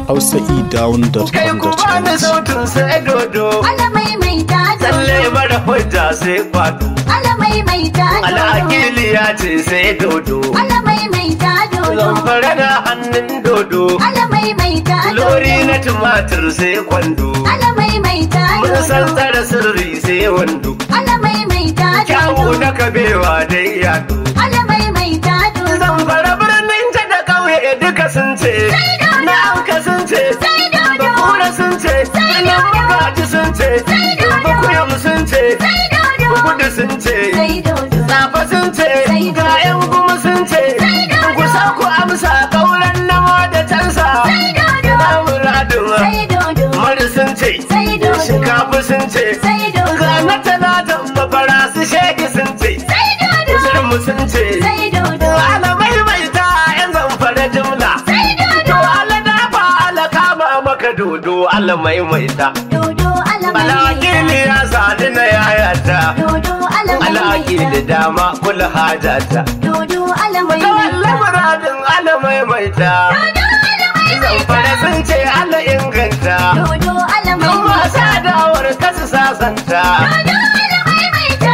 Kai ku bani hausaedown.com.ng sautin sai dodo. Alamai mai ta Tsalle dodo. mara hujja sai kwado. Alamai mai ta dodo. Al'akili ya ce sai dodo. Alamai mai ta dodo. Zamfara na hannun dodo. Alamai mai ta dodo. Lori na tumatir sai kwando. Alamai mai ta Mun san dodo. tsara sirri sai wando. Alamai mai ta Kyawu dodo. na kabewa dai yado. Alamai mai ta dodo. Zamfara birnin ta da ƙauye duka sun ce. dodo. Na auka sun ce. Sai dodo. Bakura sun ce. Sai Nan dodo. magaji sun ce. Sai dodo. Bakuyam sun ce. Sai dodo. Kudu sun ce. Sai dodo. Tsafa sun ce. Sai dodo. Ga 'yan kuma sun ce. Sai dodo. Ku sa ku amsa ƙauren namo da cansa. Sai dodo. Na muradin Sai dodo. Mari sun ce. Sai dodo. Shinkafa sun ce. Sai dodo. Ga na talatan mafara su sheki sun ce. Sai dodo. Zirmu sun ce. Sai dodo. Ala maimaita 'yan zamfara jimla. Sai To dodo. ala dafa ala kama maka dodo ala maimaita. Dodo alamai mai Alakili ta ya sani na yayata. Dodo alamai mai Alakili ta dama kula hajata. Dodo alamai To mai Allah ta muradin ala maimaita. Dodo alamai mai Zamfara sun ce ala inganta. Dodo alamai Kuma mai ta sadawar kasu sasanta. Dodo alamai mai ta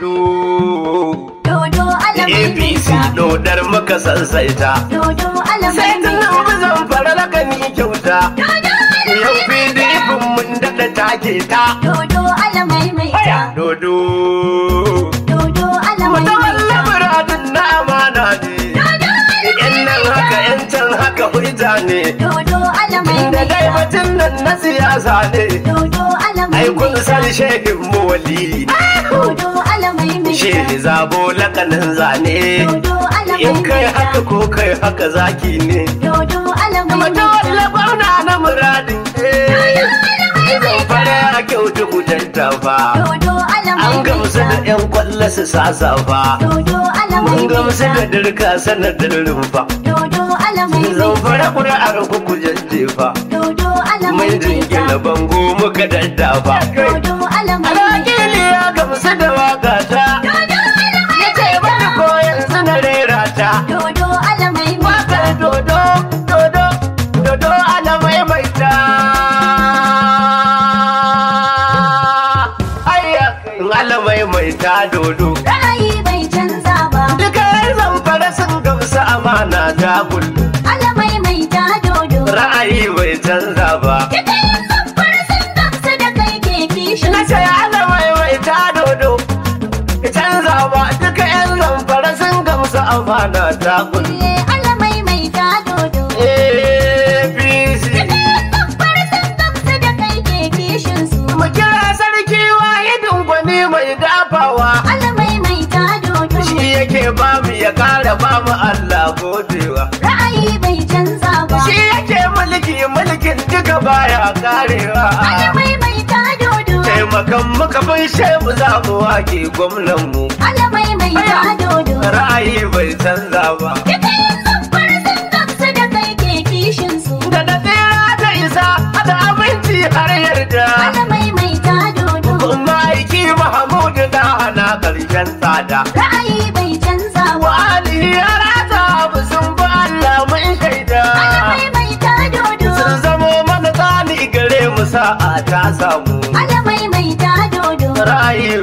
Dodo. Dodo alamai mai APC ta dodar muka sansaita. Dodo alamai Sai mai tunan ta bizan fara lakani kyauta. Dodo Yau alamai mai PDP ta mun daɗa take ta. Dodo alamai mai ta Dodo. Dodo alamai mai Mutawalla ta muradin na amana ne. Dodo Yan nan haka yan can haka hujja ne. Dodo alamai Da mai dai ta batun nan na siyasa ne. Dodo alamai Ai kun mai san ta shehin mu wali. Dodo alamai mai ta Shehi zabo lakanin zane. Dodo alamai In kai mai haka ta ko kai haka zaki ne. Dodo alamai mai Mutawalla ta gwamna na muradin. Zan fara ya kyautu kutanta fa. Dodo alamai An mai gamsu da ta 'yan kwallo su sasa fa. Dodo alamai Mun mai gamsu ta da dirka sanadin rumfa. Dodo alamai Zan mai fara ta ƙuri'ar ku jajjefa. Dodo alamai Mun mai jingina ta bango muka daddafa. Dodo alamai mai Alakili ta ya gamsu da waka ta. Dodo alamai Ya ce mai bani ta ko yanzu na rera ta. Dodo alamai mai Wakar ta dodo, dodo, dodo ana maimaita. Ayya, ala maimaita dodo. Ra'ayi bai canza ba Duka yan zamfara sun gamsu amana ta kullu. Alamai mai ta dodo Ra'ayi bai canza ba. Duka yan zamfar sun gamsu da kai ke kishin Na ce ala maimaita dodo. Canza ba duka yan zamfara sun gamsu amana ta kullu. Iye alamai mai ta dodo APC. Duka yan zamfar sun gamsu da kai ke kishin su Mu kira sarki wahidin gwani mai dafawa. Alamai mai ta dodo Shi yake ba mu ya kara ba mu Allah godewa. Ra'ayi bai canza ba Shi yake mulki mulkin duka baya karewa. Alamai mai ta dodo Taimakan muka bin shehu za mu wake gwamnan mu. Alamai mai ta dodo Ra'ayi bai canza ba. Duka yan zamfar sun gamsu da kai ke kishin su Da na tsira da isa da abinci har yarda. Alamai mai ta dodo Kuma aiki Mahamudu da hana ƙarshen tsada. Ra'ayi bai canza ba Wa alihi ya rata abu sun bi Allah mun shaida. Alamai mai ta dodo Sun zamo mana tsani gare mu sa'a ta samu. Alamai mai ta dodo Ra'ayi.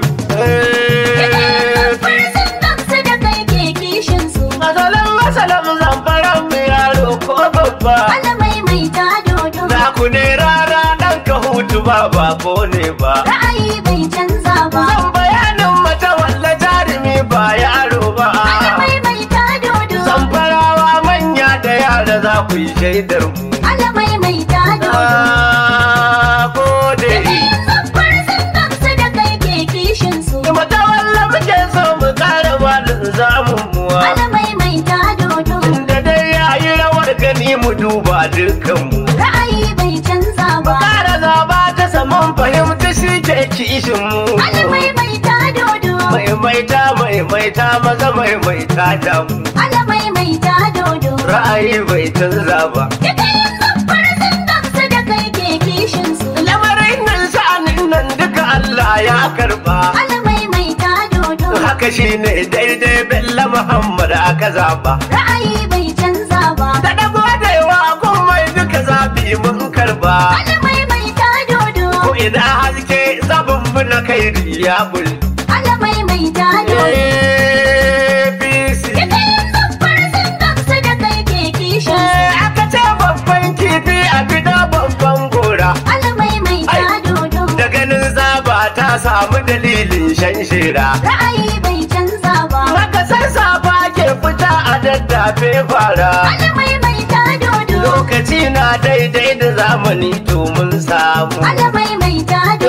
Zamfar sun gamsu da kai ke kishin su Masalan masalan zamfaran mu yaro ko babba. Alamai mai ta dodo Na ku ne rara ɗan ka hutu ba ba ko ne ba. Ra'ayi bai canza ba Zan bayanin mata walla jarumi ba yaro ba. Alamai mai ta dodo Zamfarawa manya da yara za ku yi shaidar mu. Alamai mai ta dodo Na gode. Zamfar sun gamsu da kai ke kishin su Mata walla muke so mu kara malin zamun muwa. Alamai mai ta dodo Da dai ya yi rawar gani mu duba dukkanmu. Ra'ayi bai canza ba Kara zaba ta saman fahimta shi ke kishin mu. Alamai mai ta dodo Maimaita maimaita maza maimaita da mu. Alamai mai ta dodo Ra'ayi bai canza ba. Duka yan zamfar sun gamsu da kai ke kishin su Lamarin nan sha'anin nan duka Allah ya karba. Alamai mai ta dodo Haka shi ne daidai Bello Muhammad aka zaba. Ra'ayi bai canza ba Da dago da yawa kun mai duka zabi yi mun karba Alamai mai ta dodo. ko ina haske zabin mu na kai ya bul Alamai mai ta dodo. APC Duka yan zamfara sun gamsu da kai ke kishin su. aka ce babban kifi a gida babban gora Alamai mai ta dodo. da ganin zaba ta samu dalilin shan shira Ra'ayi bai canza ba. haka sassafa ke fita a daddafe fara Alamai mai ta dodo. lokaci na daidai da zamani to mun samu Alamai mai ta dodo.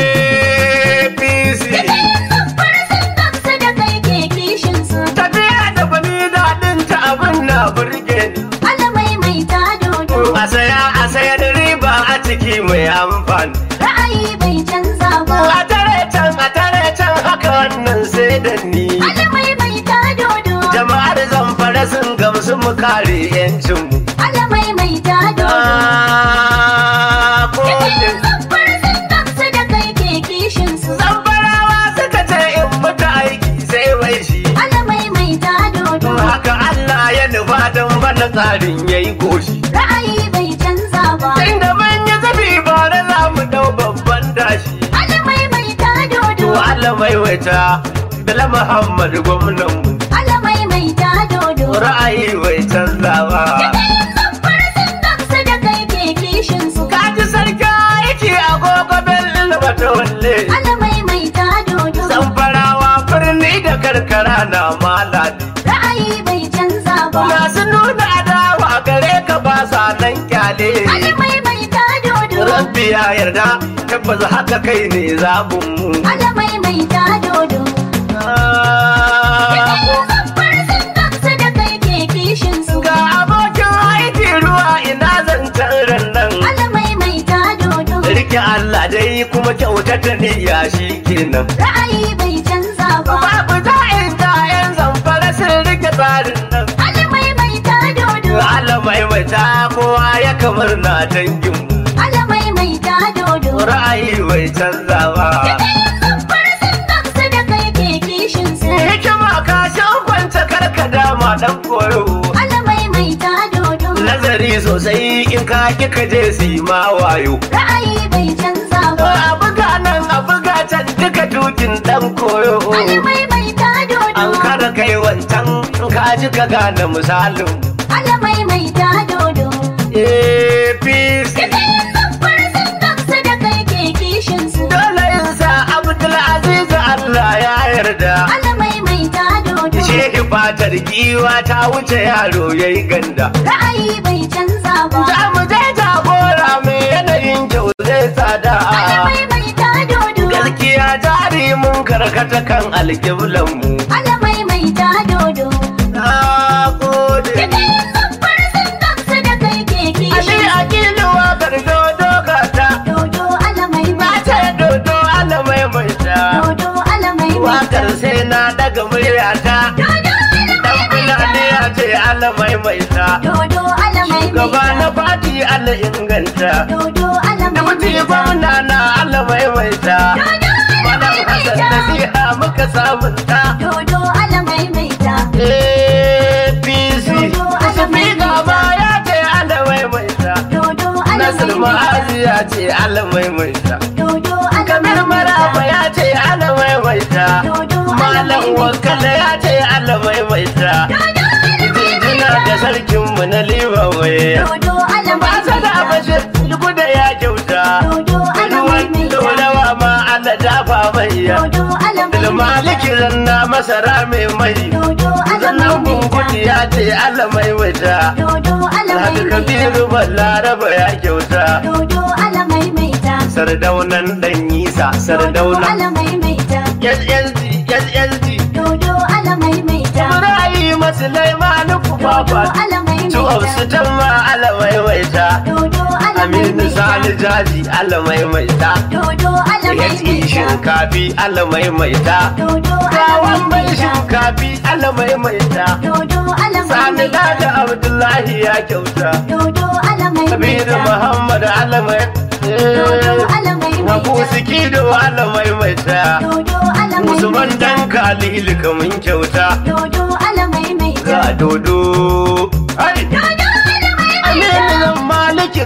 APC Duka yan zamfara sun gamsu da kai ke kishin su. tafiya da bani daɗin ta abin na burge ni Alamai mai ta dodo. a saya a sayar riba a ciki mai amfani Ra'ayi bai canza ba. a tare can a tare can haka wannan sai da ni Alamai mai ta dodo. jama'ar zamfara sun gamsu mu kare yancinmu Alamai mai ta dodo. Ah, kodin Zamfara sun gamsu da kai ke kishin su. zamfarawa suka ce in mutu aiki sai wai shi Alamai mai ta dodo. haka Allah ya nufa don bana tsarin ya yi goshi Ra'ayi bai canza ba. inda mun yi zafi ba na za mu dau babban dashi Alamai mai ta dodo. to Allah mai waita Bala Muhammad gwamnan mu Alamai mai ta dodo. ra'ayi bai canza ba Zamfara sun gamsu da kai ke kishin su. kaji sarki yake agogo bello bata walle Alamai mai ta dodo. zamfarawa birni da karkara na malali Ra'ayi bai canza ba. masu nuna adawa gare ka ba sa nan kyale Alamai mai ta dodo. rabbi ya yarda tabbas haka kai ne zabun mu Alamai mai ta dodo. Ah, Zamfara sun gamsu da kai ke kishin su. ga abokin aiki ruwa ina zancen rannan Alamai mai ta dodo. rike Allah dai kuma kyautata niyya shi kenan Ra'ayi bai canza ba. babu za'in yan zamfara sun rike tsarin nan Alamai mai ta dodo. Allah maimaita kowa ya kamar na dangin mu Alamai mai ta dodo. ra'ayi bai canza ba Zamfara sun gamsu da kai ke kishin su. hikima ka shan kwance karka dama dan koyo Alamai mai ta dodo. nazari sosai in ka ki ka je su yi ma wayo Ra'ayi bai canza ba. a buga nan a buga can duka dukin dan koyo Alamai mai ta dodo. an kara kai wancan in ka ji ka gane misalin Alamai mai ta dodo. APC Zamfara sun gamsu da kai ke kishin su. dole in sa Abdulaziz Allah ya yarda Alamai mai ta dodo. Shehi fatar giwa ta wuce yaro yayi ganda Ra'ayi bai canza ba. Za mu je jagora mai yanayin kyau zai tsada Alamai mai ta dodo. gaskiya jari mun karkata kan alƙiblanmu Alamai mai ta dodo. na gode Zamfara sun gamsu da kai ke Ashe kishin a kiluwa gardo dogata Dodo alamai na mai ce dodo alamai mai ta Dodo alamai mai wakar sai na daga muryata Dodo dan alamai mai fulani ya ce alamai mai ta Dodo alamai mai gaba na fati ala inganta Dodo alamai da mutu gwamna na alamai mai ta Dodo Malam alamai mai Hassan nasiha muka sabunta Dodo alamai mai ta APC Dodo Musulmi alamai gaba ya ce alamai mai ta Dodo Nasir alamai mai Ma'azi ya ce alamai mai ta Dodo Kamar alamai Maraba ya ce alamai mai ta Dodo Malam alamai Wakala ya ce alamai mai ta Dodo alamai Jinjina da sarkinmu na Libawaye Dodo Ba alamai sa da bashir guda ya kyauta Dodo alamai Ruwan mai dorawa ma Allah dafa mai ya Dodo alamai Ilmaliki zanna masara mai mai Dodo alamai Zannan bunkuti ya ce Allah mai wata Dodo alamai Alhaji Kabiru Ballaraba ya kyauta Dodo alamai mai ta Sardaunan dan Isa Dodo Sardauna alamai mai ta SSD SSD Dodo alamai mai ta Ibrahim Sulaimanu Dodo Kufafa alamai Su mai Hafsu ta Tamma Allah mai waita Dodo alamai Aminu mai Sani ta Jaji Allah mai waita Dodo alamai HE mai ta shinkafi Allah mai maita Dodo Gawan mai alamai mai ta shinkafi Allah mai maita Dodo alamai Sani mai ta da Abdullahi ya kyauta Dodo alamai mai Kabiru ta Muhammad Allah mai Dodo alamai mai Habu ta Sikido Allah mai maita Dodo alamai mai Usman ta dan Khalil kamun kyauta Dodo alamai mai ta ga dodo ai Dodo alamai mai Aminu ta zan maliki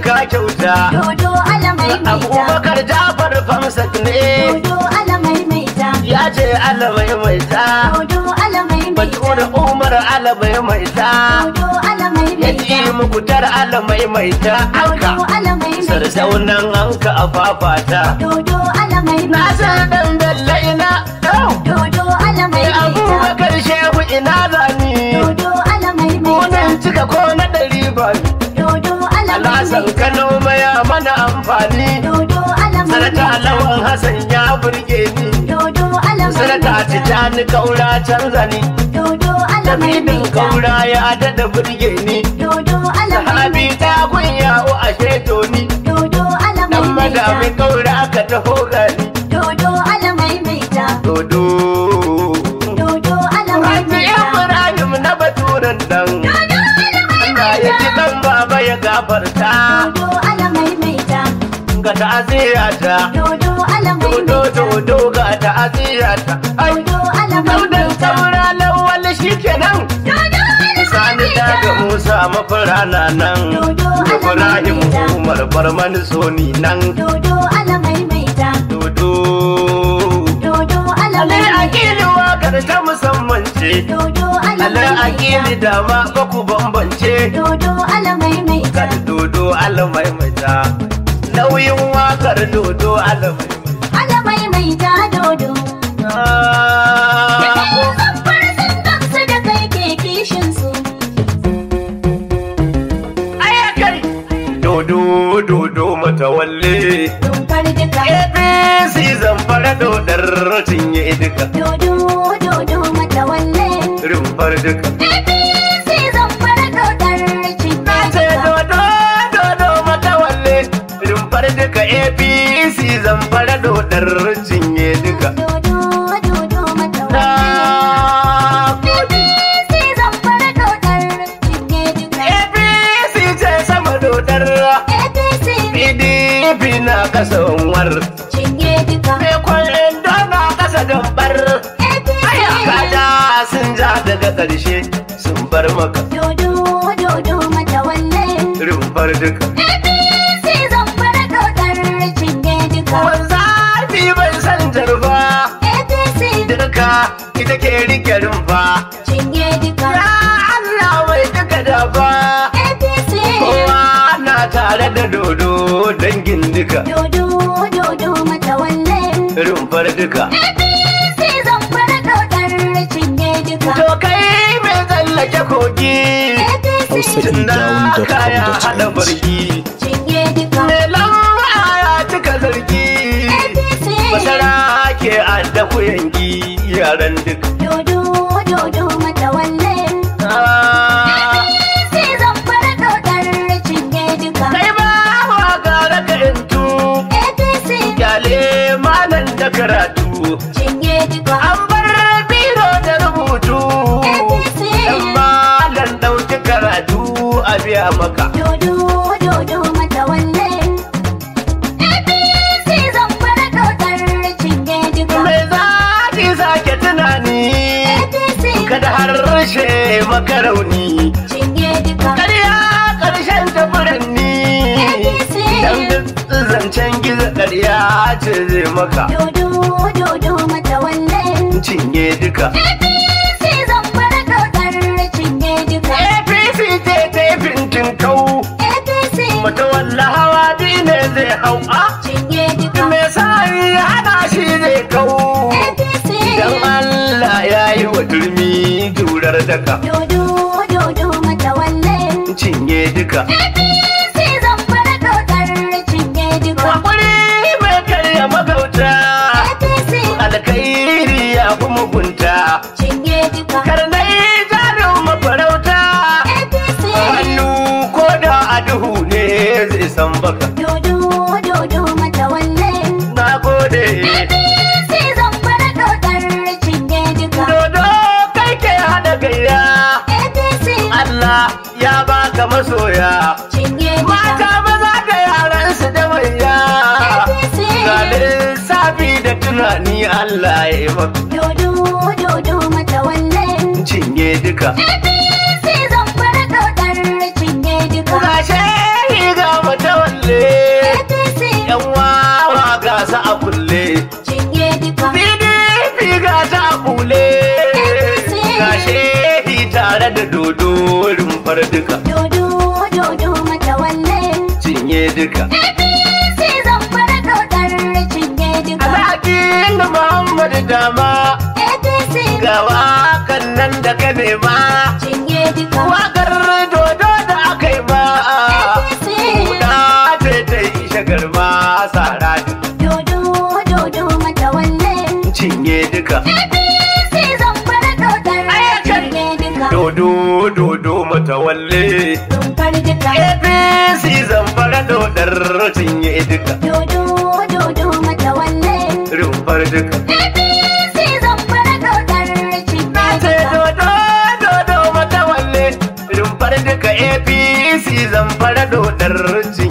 ka kyauta Dodo ala maimaita. abubakar jafar famsak ne Dodo ala maimaita. ya ce ala maimaita Dodo ala maimaita. bature umar ala maimaita Dodo ala ya maimaita. ji mukutar ala maimaita Dodo anka ala maimaita. sarsaunan anka a fafata Dodo ala na maimaita. san dan bello ina yau Dodo ala Eh, maimaita. abubakar shehu ina zani Dodo ala maimaita. munan cika ko na ɗari ba Dodo ala alasan maimaita. kano maya mana amfani Dodo ala sanata maimaita. lawan hassan ya burge ni Dodo ala sanata maimaita. tijani kaura canza ni Dodo ala lamidin maimaita. kaura ya daɗa burge ni Dodo ala sahabi maimaita. ta kunya o a sheto ni Dodo ala dan madami maimaita. kaura aka taho gani Dodo ala maimaita. dodo Dodo ala Hajji maimaita. Ibrahim na baturan nan Dodo ala Allah ya ji maimaita. dan baba ya gafarta Dodo ala maimaita. ga ta'aziyata Dodo ala dodo maimaita. dodo ga ta'aziyata ai Dodo ala daudan maimaita. saura lawal shikenan Dodo ala sani da ga maimaita. Musa mafurana nan Dodo Ibrahim Alamaimaita. Umar Barman Soni nan Dodo ala maimaita. dodo Dodo ala Ale maimaita. akili wakar ta musamman ce Dodo ala Ale akili maimaita. dama ba ku bambance Dodo ala maimaita. Kad dodo alamaimaita Nauyin wakar dodo alamaimaita Ala maimaita dodo. Ah, Zamfar sun gamsu da kai ke kishin su. Ayakai Dodo dodo matawalle Dumfar duka. APC zamfara dodar cinye duka Dodo dodo matawalle. rumfar duka APC zamfar dodar cinye ce duka. dodo dodo matawalle rumfar duka APC zamfara dodar cinye duka Dodo dodo matawalle. Na APC zamfar dodar cinye duka. APC ce sama dodar APC PDP na kasa war cinye duka. Me kwallon na kasa gambar Aya APC kaja sun ja daga ƙarshe sun bar maka dodo dodo matawalle. rumfar duka APC zamfar dodar cinye duka. Wanzafi bai san jarfa APC duka ita ke rike rumfa cinye duka. Ya Allah mai duka da ba APC kowa na tare da dodo dangin duka dodo dodo matawalle. rumfar duka APC zamfar dodar cinye duka. to kai mai tsallake kogi APC tunda kaya hada hausa.com.ng barki cinye duka. mai lamba ya cika zargi APC masara ke adda kuyangi yaran duka dodo dodo matawalle. Ah, APC zamfar dodar cinye duka. kai ba wa gara ka yantu APC kyale malan da karatu cinye duka. an bar biro da rubutu APC. dan malan dauki karatu a biya maka Dodo dodo matawalle. APC zamfar dodar cinye duka. mai zaki sake tunani APC kada harshe makarauni cinye duka. karya karshen tafuranni APC. dan duk zancen gizo karya ce zai maka Dodo dodo matawalle. cinye duka APC zamfar dodar cinye duka. apc ce ta yi fintin kau APC mata walla hawa ne zai hau a cinye duka. me sa ya hana shi zai kau APC dan allah ya yi wa turmi jurar daka dodo dodo matawalle. cinye duka APC zamfar dodar cinye duka. hakuri mai karya magauta APC alkairi ya fi mugunta cinye duka. karnai jarin mafarauta APC hannu ko da a duhu ne zai san baka dodo dodo matawalle. na gode APC zamfar dodar cinye duka. dodo kai ke hada gayya APC Allah ya baka masoya cinye mata duka. maza da yaran su da manya APC ga lissafi da tunani Allah ya yi maka dodo dodo matawalle. cinye duka APC zamfar dodar cinye duka. gashe ga mata dodo rumfar duka Dodo dodo matawalle cinye duka APC zamfara dodar cinye duka Alhakin Muhammadu dama APC ga wakan nan da ka nema cinye duka wakar dodo da aka yi ma APC guda ce ta yi shagarma sara dodo dodo matawalle cinye duka APC zamfara dodar cinye duka dodo dodo matawalle rumfar duka APC zamfara dodar cinye duka dodo dodo matawalle rumfar duka APC zamfara dodar cinye ce duka dodo dodo matawalle rumfar duka APC zamfara dodar cinye